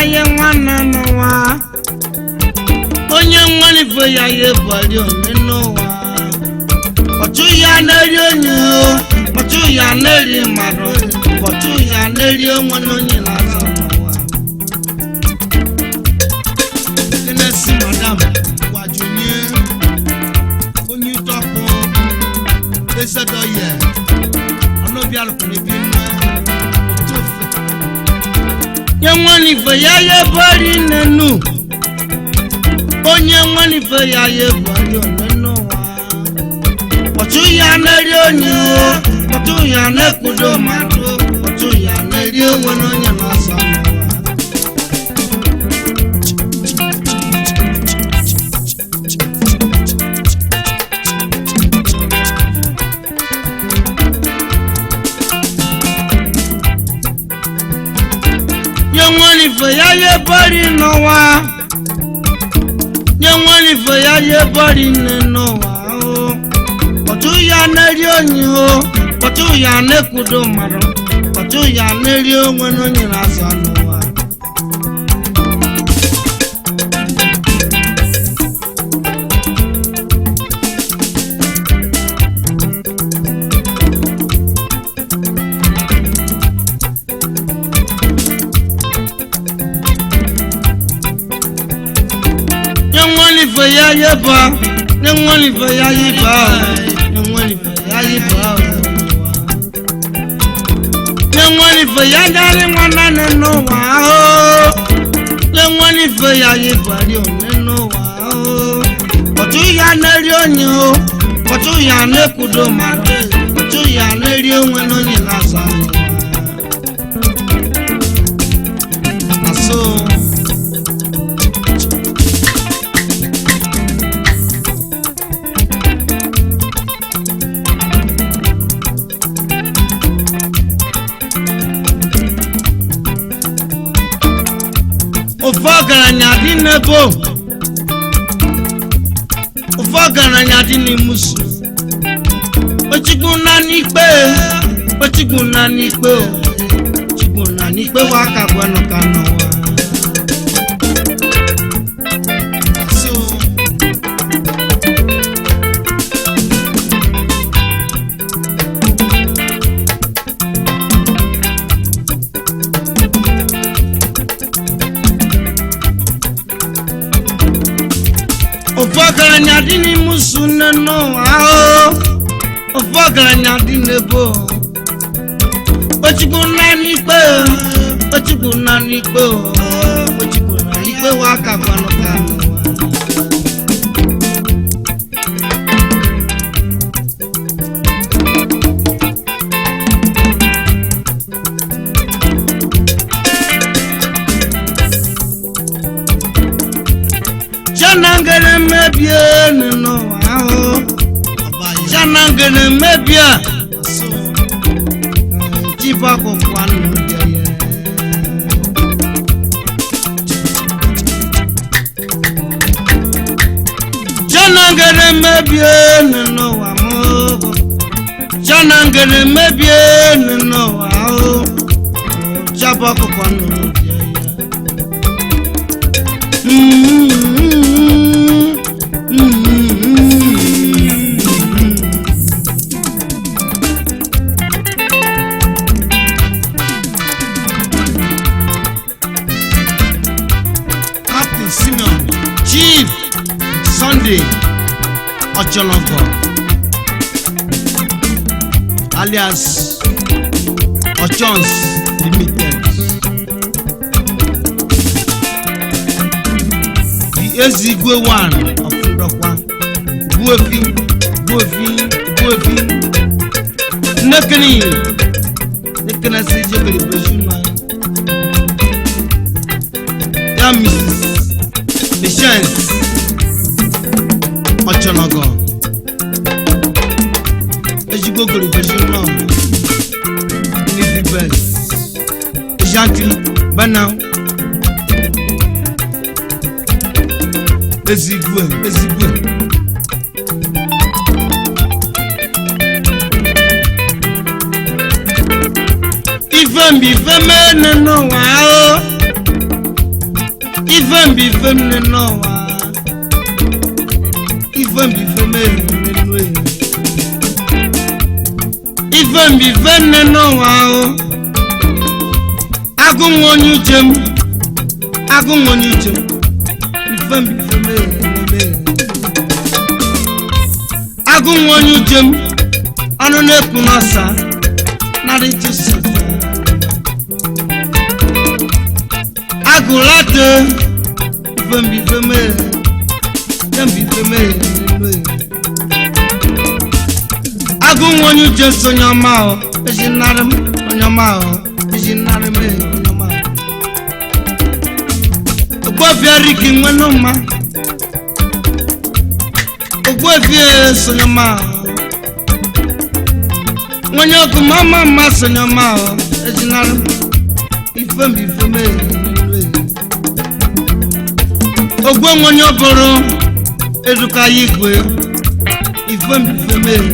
ya nwanne n'ụwa onye nwanife ya ya ebali onye n'ụwa ọchụ ya na-eri onye o ọchụ ya na-eri mmadụ ọchụ ya na-eri onwe na onye na-azọ n'ụwa Kenneth madam gwajunye onye ụtọkpụ ezedoye ọnụbịarụkwara ebi nna otu ofe nye nwanife ya ya ebali nenu onye nwanife ya ya ebali onye n'ụwa ọtụ ya na-eri onye o ọtụ ya na-ekwudo mmadụ ọtụ ya na-eri onwe na onye na-azọ n'ụwa nye nwanife ya ya ebali n'ụwa nye nwanife ya ya ebali nne n'ụwa o ọtụ ya na-eri onye o ọtụ ya na-ekwudo mmadụ ọtụ ya na-eri onwe na onye na-azọ n'ụwa nye nwanife ya ya ba nye nwanife ya ya ba nye nwanife ya ya ba nye nwanife ya dari nwanna nne n'ụwa o nye nwanife ya ya bari onye n'ụwa o ọtụ ya na-eri onye o ọtụ ya na-ekwudo mmadụ ọtụ ya na-eri onwe na onye na-azọ n'ụwa na so ofe ọgaranya dị n'ebo ofe ọgaranya dị n'imusu ochigbu na n'ikpe ochigbu na n'ikpe o ochigbu na n'ikpe wa ka gwanụ ka n'ụwa So, ofe ọgaranya dị n'imusu nne n'ụwa o ofe ọgaranya dị n'ebo ochigbu na n'ikpe o ochigbu na n'ikpe o ochigbu na n'ikpe wa ka gwanụ ka n'ụwa chanangere mebie n'ụwa ahụ chanangere mebie chibakụkwa nnụdeye chanangere mebie n'ụwa mụ chanangere mebie n'ụwa ahụ chabakụkwa nnụdeye Captain Simeon Chief Sunday Ochologo alias Ochons Limited the Ezigwe one of Ndokwa Buefi Buefi Buefi Nnekene Nnekene si jebere bezuma ya Mrs. Patience Ochologo ezigbo goro bezuma Nizi Best Janti Bana ezigwe ezigwe ife mbi ife mene n'ụwa ahụ ife mbi ife m nne n'ụwa ife mbi ife m eri nne ehi ife mbi ife nne n'ụwa ahụ agụ nwa onye uche m agụ nwa onye uche m ife mbi ife m eri nne ehi agụ nwa onye uche m ọnụ na-ekwu n'ọsa narị chụsị agụlate ifembi ifeme ifembi ifeme agụ nwa onye uche sonye ọma ahụ ezi nnarị m onye ọma ahụ ezi nnarị m onye ọma ahụ ogbuefie riki nwenụ mma ogbuefie sonye ọma ahụ nwenye ọkụ ma ọma mma sonye ọma ahụ ezi nnarị m ifembi ifeme ogwe nwenye bụrụ eduka ya igwe ifemifeme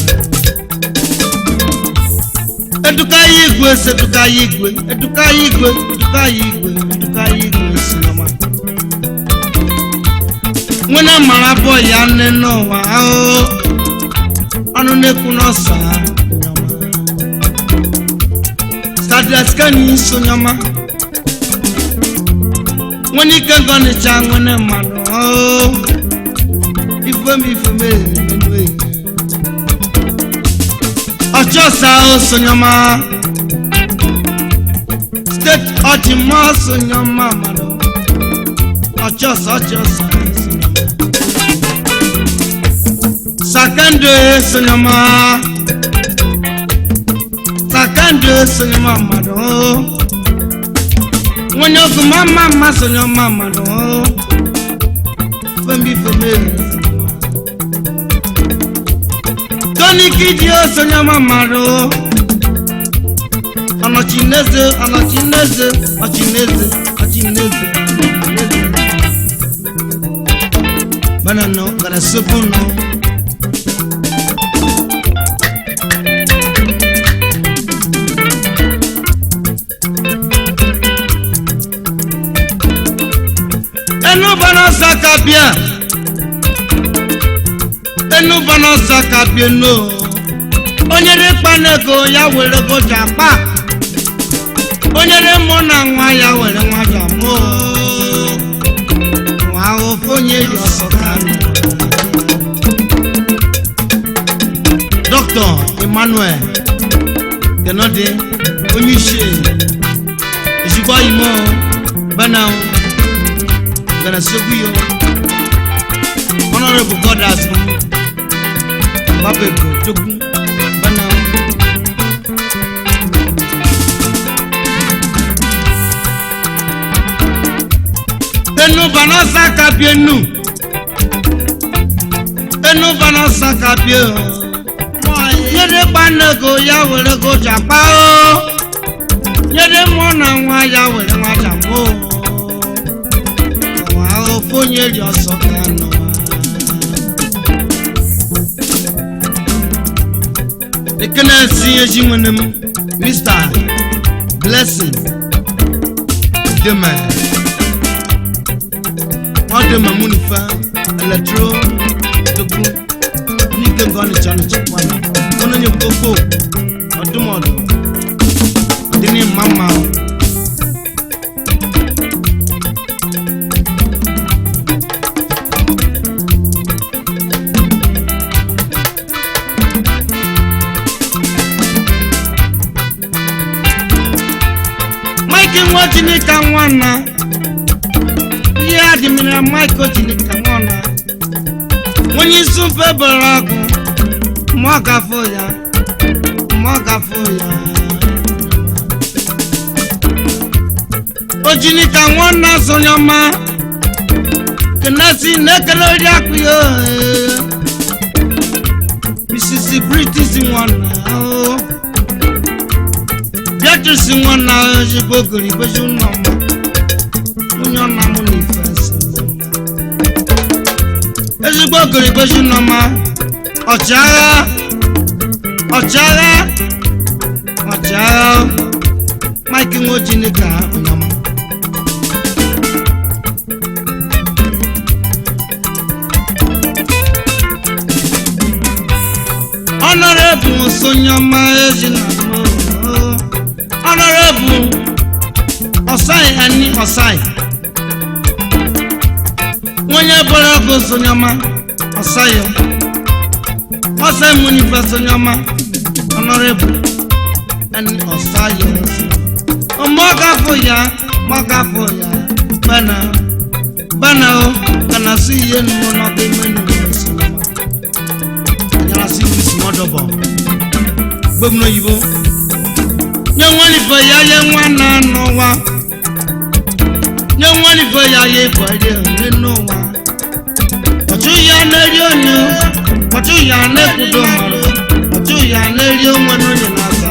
eduka ya igwe seduka ya igwe eduka ya igwe eduka ya igwe eduka ya igwe sinoma nwena mara bọ ya nne n'ụwa ahụhụ ọnụ na-ekwu n'ọsa stadiaskani sonyoma nwere ike gọnịcha nwere mmadụ ọhụụ ifem ifem ehe ọchọsa osonyoma steeti ọchịmma sonyoma mmadụ ọchọsa ọchọsa sakando sonyoma sakando sonyoma mmadụ ọhụụ nwonye ọkụ ma mma mma sonye ọma mmadụ fembi femeri toni kidi o sonye ọma mmadụ ọnọchineze ọnọchineze ọchineze ọchineze bana nọ gara sobu nọ enu bana saka bia enu bana saka bia no onye dị kpanego ya were goja kpa onye dị mụ na nwa ya were nwa ja mụ nwa ofe onye dị ọsọ ka nọ dọkịta emmanuel kenode onye isi ezigbo imo bana gana sogu yo honorable godas babego jogun bana enu bana saka bi enu enu bana saka bi o yede gbanego ya were go japa o yede mụ na nwa ya were nwa jambo o fonye ri ọsọ kanu ekene si eji nwene m mr blessing deme ọ dị ma mụ nifa eletro tokwu n'ike nke ọnịcha ọnịcha kwana ọnụ nye koko ọdụmọdụ dị n'ịma mma ahụ mike nwa chineke nwana ihe adịmịra mike chineke nwana onye isi mfe bere agụ ma ọ gafo ya ma ọ gafo ya ojinika nwanna sonyọma kenesi na-ekele ori akụ ya ohe. mrs british nwanna oh. beatrice nwanna ozigbo gori gbezi ụlọ mma onye ọna mụ na ife ese ezigbo gori gbezi ụlọ mma ọchịagha ọchịagha ọchịagha mike nwojinika ụnyọma ọnọrọbụ sonyọma ejina ọnọrọbụ ọsai ani ọsai onye bọrọ ọgụ sonyọma ọsai ọsai munife sonyọma ọnọrọbụ ani ọsai ọmọkafọ ya mọkafọ ya bana bana o kana si iye numu n'ọkụ ime numu sonyọma yàrá sí ìrísí wọn dọ̀bọ̀ gbẹ́mú òyìnbó nye wọn nífẹ̀ ya yẹ wọn náà nọ wa nye wọn nífẹ̀ ya yẹ ìbọ̀dé nínú wa ọ̀tún ya n'eri onye ọ̀tún ya n'ekudo mọ̀rọ̀ ọ̀tún ya n'eri onwe n'onye n'asa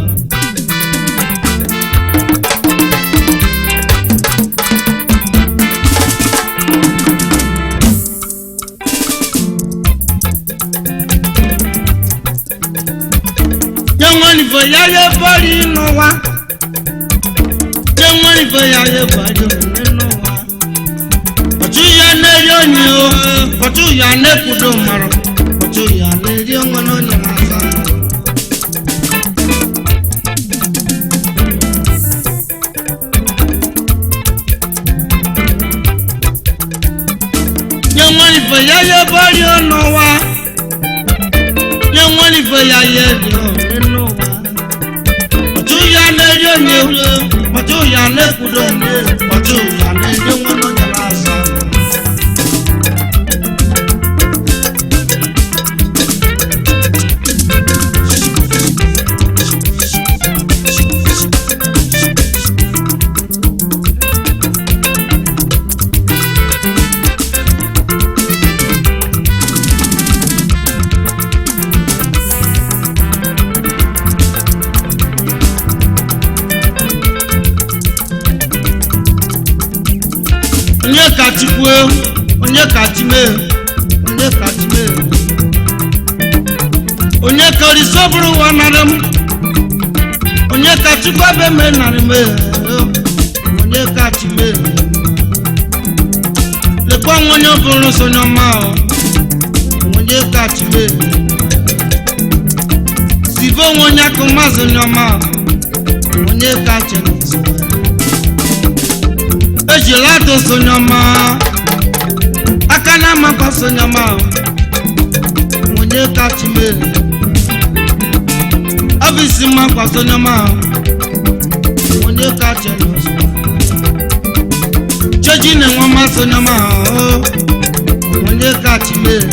nye wọn nífẹ̀ ya yẹ bọ́ọ̀lì nínú wa nye wọn nífẹ̀ ya yẹ ìbọ̀dé nínú wa ọ̀tún ya n'eri onye o ọ̀tún ya n'ekudo mọ̀rọ̀ ọ̀tún ya n'eri onwe n'onye n'asa nye wọn nífẹ̀ ya yẹ bọ́ọ̀lì ọ̀nà wa nye wọn nífẹ̀ ya yẹ ìdí nínú wa ọ̀tún ya n'eri onye o ọ̀tún ya n'ekudo mọ̀rọ̀ ọ̀tún ya n'eri onwe n'onye n'asa. onye ka chukwu onye ka chime onye ka chime onye ka orisi bụrụ ụwa narị m onye ka chukwu ebe me narị m onye ka chime lekwa nwa onye bụrụ sonye ọma o onye ka chime sibe onwe onye akụ mazị onye ọma o onye ka chime ejila atụ sonyọma aka na amakọ sonyọma onye kachi mere ọ bụ isi mmakọ sonyọma onye kachi n'ụzọ cheji na-enwe mma sonyọma onye kachi mere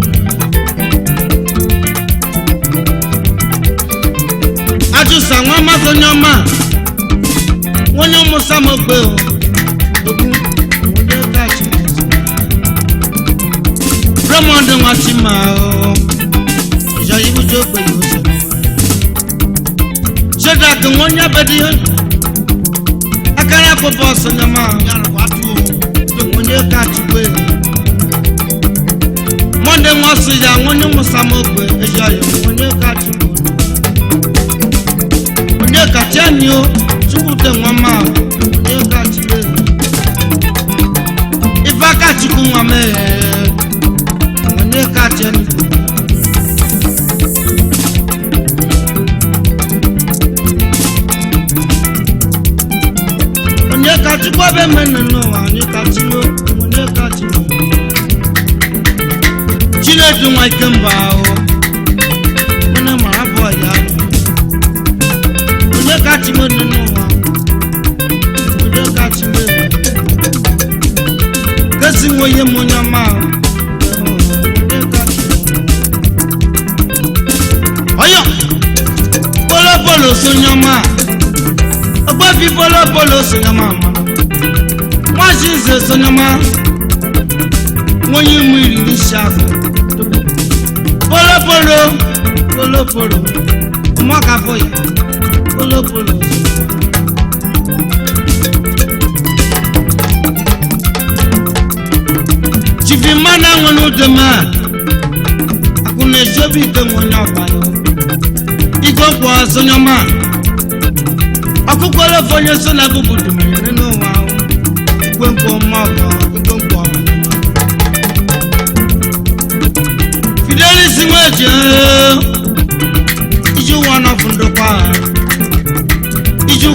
ajụsa nwa mma sonyọma onye ụmụsa m ogbe o Raymond Nwachima o ìjọ yìí bójú ó pé yóò sọ ṣéda kí wọ́n nyá bẹ́ẹ̀ di akárá kó bọ́ọ̀sì ní ọmọ wọ́n nyé káàtì pé wọ́n dé wọ́n sì yà wọ́n ní mùsàmù pé ìjọ yìí wọ́n nyé káàtì pé wọ́n nyé káàtì ẹni o ṣùkú tẹ wọ́n máa wọ́n nyé káàtì pé ifá káàtì kú wọn mẹ́ẹ̀ẹ́ onye kacha ndụ onye kachukwu ebe mene n'ụwa onye kachimo onye kachimo chinedu nwa ike mba ahụ onye mara abụọ ya onye kachimo dị n'ụwa onye kachimo kesi nwe ihe m onye ọma ahụ ọyọ polopolo sonyọma ọgbọfi polopolo sonyọma ma nwazi nze sonyọma nwonye mu iri n'isi afọ polopolo polopolo ụmụaka ya polopolo chifi mmadụ anwụ n'ụdị ma akụ na-eji obi ike nwe onye ọbara iko kwọ sonyọma ọkụkọ olófo onye so na gụbụ dumere nínú ụwa ikwe mkpọ mma ọgọ ikwe mkpọ fidelis nweje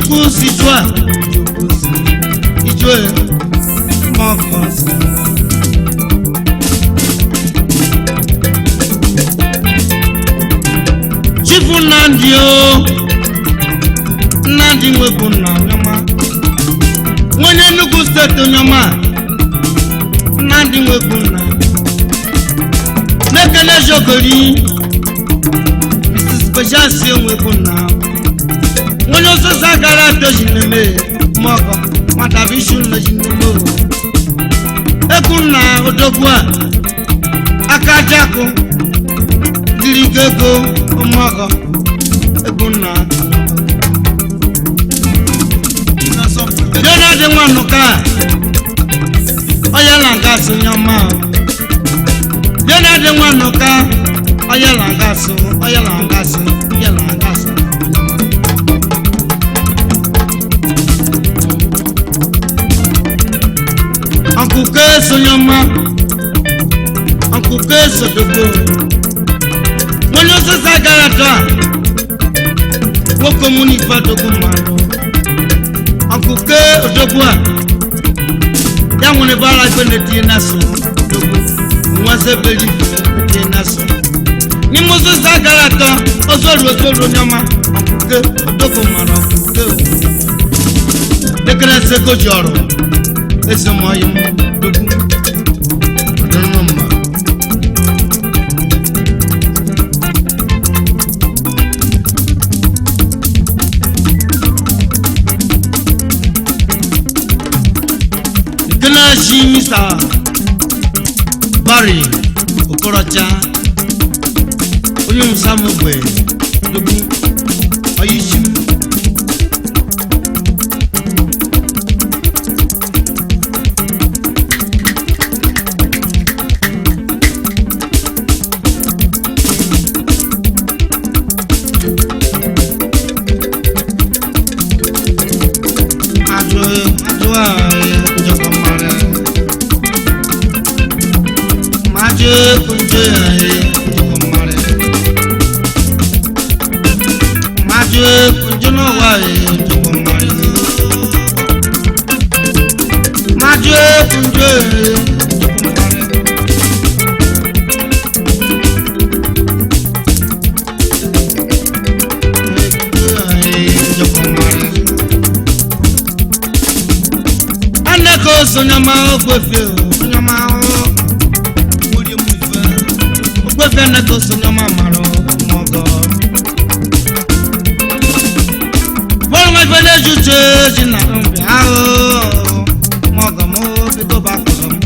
chukwu si jụọ a ijụọ ya ma ọ kọ si chifu nnamdị o nnamdị nwebụ nna onyeọma nwenye nnukwu steeti onyeọma nnamdị nwebụ nna n'ekele jogori mrs bejasi onwebụ nna nwenye osisi gara atoji neme mọgọ nwata bụ isi nneji neme o ekwu nna odogwu a aka jakụ dịrị ego ụmụọgọ egwu nna donald nwanụka ọyala gasị nyọma donald nwanụka ọyala gasị ọyala gasị ọyala gasị ọkụkọ esonyọma ọkụkọ esodogbo onye osisi gara atọ a nwoke mụna ife odogwu mmadụ ọkụke odogwu a ya nwere ebe ara ife na-etinye na-asụ odogwu nwazi ebere ife etinye na-asụ n'ime osisi gara atọ ozoru ozoru onye ọma ọkụke odogwu mmadụ ọkụke dekere ego ji ọrụ ezemoyi m odogwu ọdịnụ mma Ganashi Mr. Barry Okorocha onye nsamogbe dogu oyishi ajụ ajụ a njọkọ mara maje kunje aye njọkọ mara maje kunje no wa aye njọkọ mara maje kunje aye njọkọ mara njọkọ mara aneko sonyama ogbefe sonyama ogbefe aneko sonyama maro mọgọ bọ́lá ma fẹ́ lẹ́jú tse jìnnà nbẹ ahọ́ mọ̀gọ́ mọ́ bí tó bá kọ̀ sọ́mu.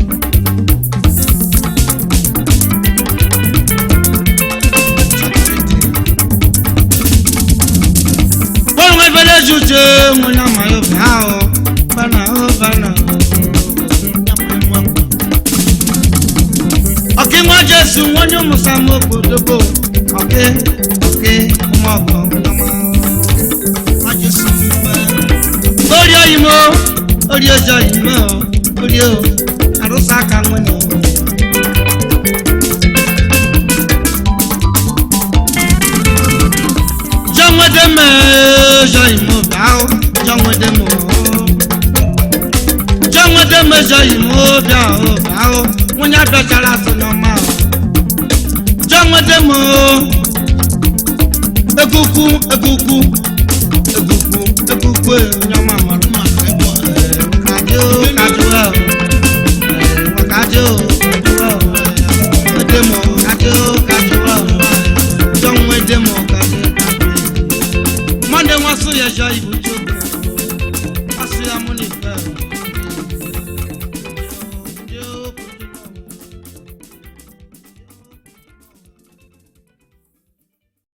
bọ́lá ma fẹ́ lẹ́jú tse ŋun ma yọ fẹ́ ahọ́ bana ahọ́ bana ọ̀kí wọn jésù wọn ní musa mọ́ gbòdógbò ọ̀kí ọ̀kí ọmọ ọ̀gbọ̀n ọmọ wọn jésù fẹ́ orí oyinbo orí ọjọ́ yìí orí o àrùsá kan wọn ni. jọ́wọ́dẹ́mẹ̀ ọjọ́ ìmọ̀ bá ó jọ́wọ́dẹ́mẹ̀ ó jọ́wọ́dẹ́mẹ̀ ọjọ́ ìmọ̀ bá ó bá ó wọ́n yá bẹ́ẹ̀ sọ̀nà ọmọ ó jọ́wọ́dẹ́mẹ̀ ó ekuku ekuku ekuku ekuku èèyàn máa mọ̀ ló máa fẹ́ bọ̀ ẹ̀ kájú kájú ẹ̀ ẹ̀ kájú kájú ẹ̀ ẹ̀dẹ́mọ̀ kájú kájú ẹ̀ jọ́wọ́ ẹ̀dẹ́mọ̀ kájú kájú. mọ́ndé wọn sún yẹjọ́ ibùdó.